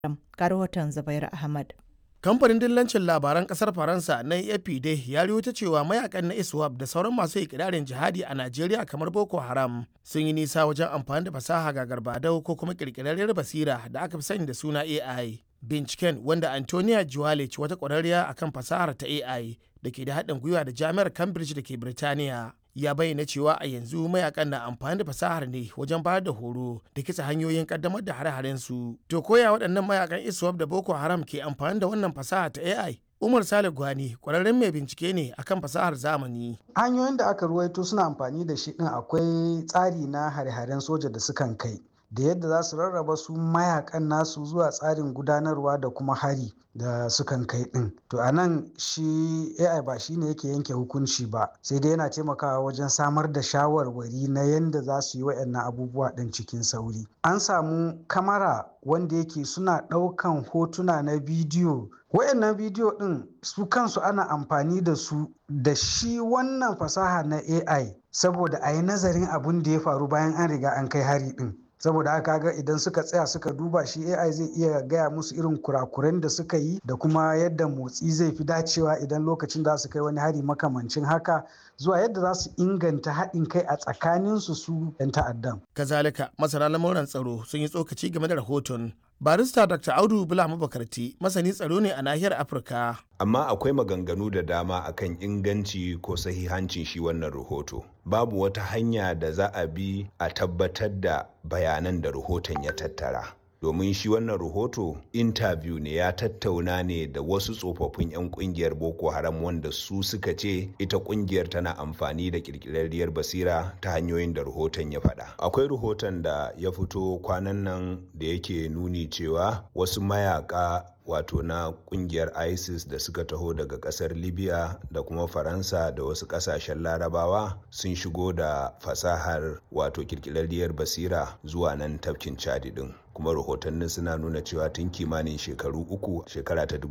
Ga rahoton Zubairu Ahmad. Kamfanin dillancin labaran kasar Faransa na AFP dai ya ta cewa mayakan na ISWAP da sauran masu ikirarin jihadi a Najeriya kamar Boko Haram sun yi nisa wajen amfani da fasaha ga garbadau ko kuma kirkirarriyar basira da aka fi sani da suna AI. Binciken wanda Antonia Juwalic wata ƙwararriya akan fasahar ta AI da ke da haɗin gwiwa da Jami'ar Cambridge da ke Birtaniya ya bayyana cewa a yanzu mayakan na amfani da fasahar ne wajen bayar da horo da kitsa hanyoyin kaddamar da hare-haren su. To koya waɗannan mayakan ISWAP da Boko Haram ke amfani da wannan fasaha ta AI? Umar Sale Gwani kwararren mai bincike ne akan fasahar zamani. Hanyoyin da aka ruwaito suna amfani da shi din akwai tsari na hare-haren soja da sukan kai. da yadda za su rarraba su mayakan nasu zuwa tsarin gudanarwa da kuma hari da sukan kai din to a nan shi ai ba shi ne yake yanke hukunci ba sai dai yana taimakawa wajen samar da shawarwari na yadda za su yi wa'annan abubuwa din cikin sauri an samu kamara wanda yake suna ɗaukan hotuna na bidiyo wayannan bidiyo din su kansu ana amfani da su da shi wannan fasaha na ai saboda a yi nazarin abun da ya faru bayan an riga an kai hari din saboda haka ga idan suka tsaya suka duba shi AI zai iya gaya musu irin kurakuren da suka yi da kuma yadda motsi zai fi dacewa idan lokacin da su kai wani hari makamancin haka zuwa yadda za su inganta haɗin kai a tsakanin su su 'yan ta'addan. Kazalika masana lamuran tsaro sun yi tsokaci game da rahoton barista dr audu bula mabakarti masani tsaro ne a nahiyar afirka amma akwai maganganu da dama akan inganci ko sahihancin shi wannan rahoto babu wata hanya da za a bi a tabbatar da bayanan da rahoton ya tattara domin shi wannan rahoto interview ne ya tattauna ne da wasu tsofaffin 'yan kungiyar boko haram wanda su suka ce ita kungiyar tana amfani da kirkirarriyar basira ta hanyoyin da rahoton ya faɗa akwai rahoton da ya fito kwanan nan da yake nuni cewa wasu mayaka wato na kungiyar isis da suka taho daga kasar libya da kuma faransa da wasu kasashen larabawa sun shigo da fasahar wato kirkirarriyar basira zuwa nan tafkin chadi din kuma rahotannin suna nuna cewa tun kimanin shekaru uku shekara ta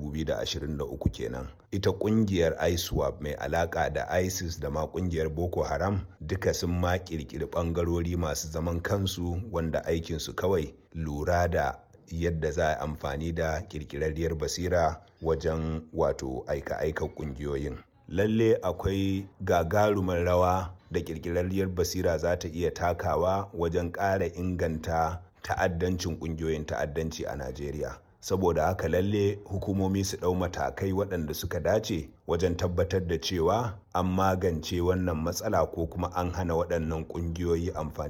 2023 kenan ita kungiyar iswap mai alaka da isis da ma kungiyar boko haram duka sun ma kirkiri bangarori masu zaman kansu wanda aikinsu kawai lura da yadda za a amfani da kirkirarriyar basira wajen wato aika-aika kungiyoyin lalle akwai gagarumar rawa da kirkirarriyar basira za ta iya takawa wajen ƙara inganta ta'addancin kungiyoyin ta'addanci a najeriya saboda haka lalle hukumomi su ɗau matakai waɗanda suka dace wajen tabbatar da cewa an magance wannan matsala ko kuma an hana waɗannan ƙungiyoyi amfani